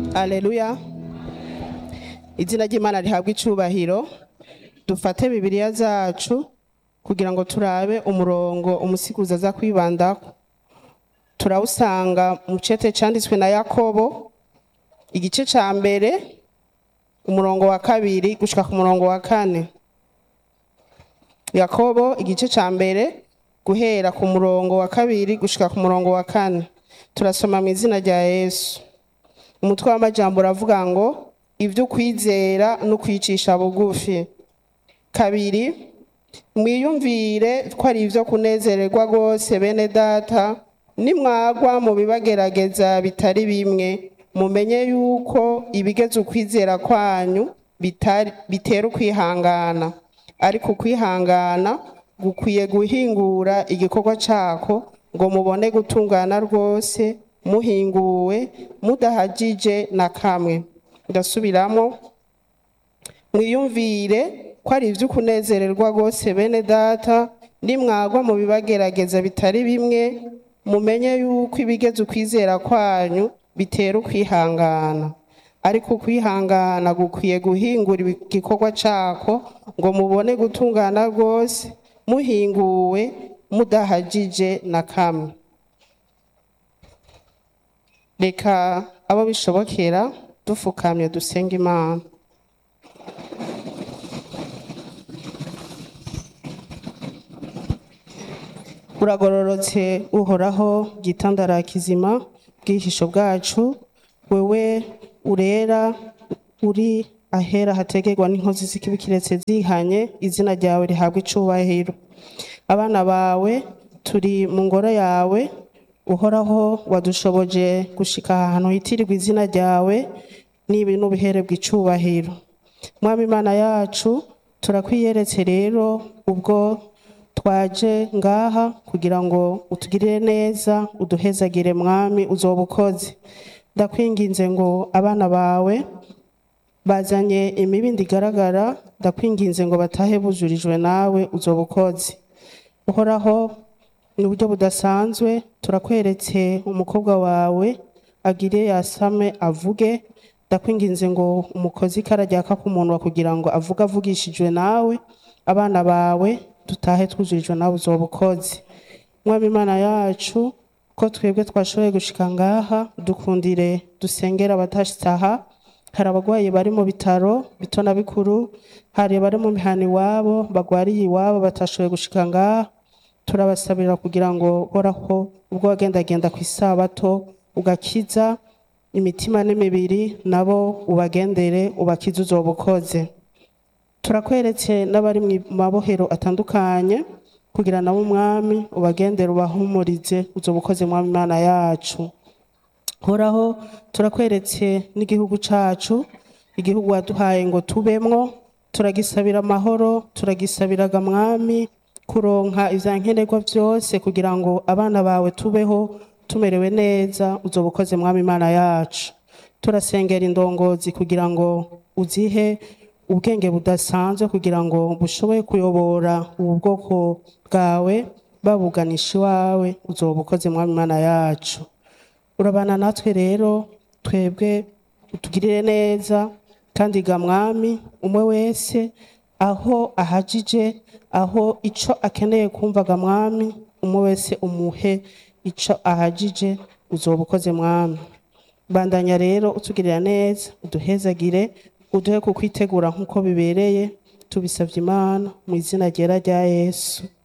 aleluya izina ry'imana rihabwa icubahiro dufate bibiliya zacu kugira ngo turabe umurongo umusiguzi aza kwibandako turawusanga mu cete canditswe na yakobo igice ca mbere umurongo wa kabiri gushika ku murongo wa kane yakobo igice ca mbere guhera ku murongo wa kabiri gushika ku murongo wa kane turasoma mu izina rya yesu umutwe w'amajambo uravuga ngo ibyo ukwizera no kwicisha bugufi kabiri mwiyumvire ko ari ibyo kunezererwa rwose bene data nimwagwa mu bibagerageza bitari bimwe mumenye yuko ibigeze ukwizera kwanyu bitari- bitera ukwihangana ariko ukwihangana gukwiye guhingura igikorwa cako ngo mubone gutungana rwose muhinguwe mudahagije na kamwe ndasubiramo mwiyumvire ko ari ibyo kunezererwa rwose bene data nimwagwa mu bibagerageza bitari bimwe mumenye yuko ibigeze ukwizera kwanyu bitera ukwihangana ariko ukwihangana gukwiye guhingura igikorwa cako ngo mubone gutungana rwose muhinguwe mudahagije na kamwe reka abo bishobokera dufukamye dusenga imana uragororotse uhoraho gitandara kizima bwihisho bwacu wewe urera uri ahera hategerwa n'inkozi z'ikibi kiretse zihanye izina ryawe rihabwa icubahiro abana bawe turi mu ngoro yawe uhoraho wadushoboje gushika ahantu hitirirwa izina ryawe n'ibi n'ubiherebwa icubahiro mwami imana yacu turakwiyeretse rero ubwo twaje ngaha kugira ngo utugirire neza uduhezagire mwami uzoba ukoze ndakwinginze ngo abana bawe bazanye imibindi igaragara ndakwinginze ngo batahe bujurijwe nawe uzoba ukoze uhoraho ni uburyo budasanzwe turakweretse umukobwa wawe agire yasame avuge ndakwinginze ngo umukozi karajyaka ku munwa kugira ngo avuge avugishijwe nawe abana bawe dutahe twujurijwe nawe uzoba ukoze mwami imana yacu ko twebwe twashoboye gushika ngaha dukundire dusengera abatashitse aha hari abagwayi bari mu bitaro bito na bikuru hari abari mu mihana iwabo bagwariye iwabo batashoboye gushika ngaha turabasabira kugira ngo horaho ubwo wagendagenda ku isabato ugakiza imitima n'imibiri nabo ubagendere ubakize uzoba ukoze turakweretse n'abari mu mabohero atandukanye kugira nabo umwami ubagendere ubahumurize uzoba ukoze mwami imana yacu horaho turakweretse n'igihugu cacu igihugu waduhaye ngo tubemwo turagisabira amahoro turagisabiraga mwami kuronka ivyankenerwa vyose kugira ngo abana bawe tubeho tumerewe neza uzoba ukoze mwami imana yacu turasengera indongozi kugira ngo uzihe ubwenge budasanzwe kugira ngo bushobore kuyobora ubu bwoko bwawe babuganisha iwawe uzoba ukoze mwami imana yacu urabana natwe rero twebwe utugirire neza kandi ga mwami umwe wese aho ahajije aho ico akeneye kumvaga mwami umwe wese umuhe ico ahajije uzoba ukoze mwami bandanya rero utugirira neza uduhezagire uduhe kukwitegura nk'uko bibereye tubisabye imana mu izina ryera rya yesu